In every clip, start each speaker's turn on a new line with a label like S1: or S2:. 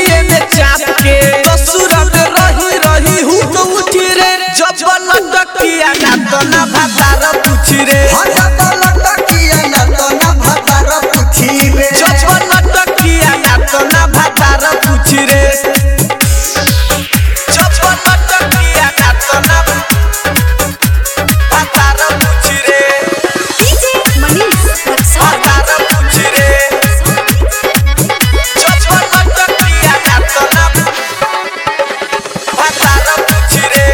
S1: चूड़िए में चाप के ससुरत रही रही हूँ तो उठी रे जब लटकिया ना तो ना भातार पूछी रे
S2: हटा तो लटकिया ना तो ना भतार पूछी रे
S1: जब लटकिया ना तो ना भातार पूछी रे जब लटकिया ना तो ना भातार पूछी रे
S3: DJ Manish Raksol.
S1: भातार पूछी रे जब लटकिया ना तो ना भातार पूछी रे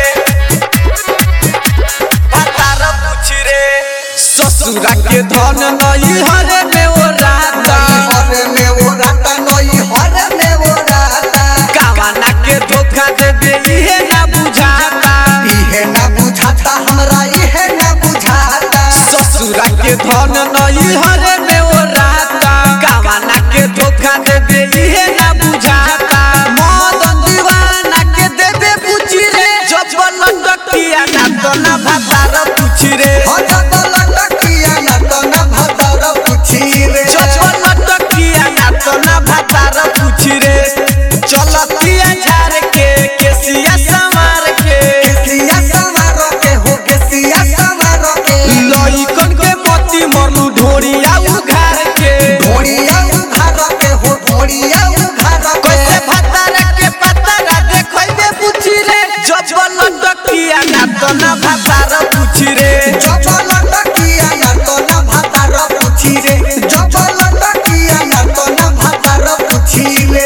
S1: भातार पूछी रे ससुरा के धन नई हरे में ओ राता
S2: हरे में वो राता नई हरे में वो राता
S1: कावाना के धोखा देबे इहे ना बुझाता
S2: इहे ना बुझाता हमरा इहे ना बुझाता
S1: ससुरा के धन नई हरे में ओ राता कावाना के धोखा देबे इहे ना बुझाता मदन दीवाना के देबे पूछी रे जब लटकिया ना तो ना भातार पूछी रे
S2: हटा तो लटकिया ना तो ना भतार पूछी रे
S1: जब लटकिया ना तो ना भातार पूछी रे चलतिया झाड़ के केसिया संवार के
S2: केसिया सवारो के हो केसिया सवारो के
S1: लइकन के मोती मरलू ढोरिया उघार के
S2: घोड़िया उघारो के हो घोड़िया उघारो के
S1: कैसे भातार के पतरा देखैबे पूछी रे जब लटकिया ना तो ना भातार पूछी रे
S2: जब लटकिया ना तो ना भतार पूछी रे जब लटकिया ना तो ना भतार पूछी रे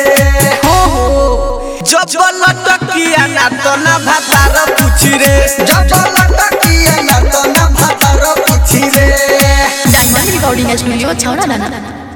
S1: जब लटकिया ना तो ना भातार पूछी रे
S2: जब लटकिया ना तो ना भतार पूछी रे
S3: Diamond Recording Studio, Chowdhury.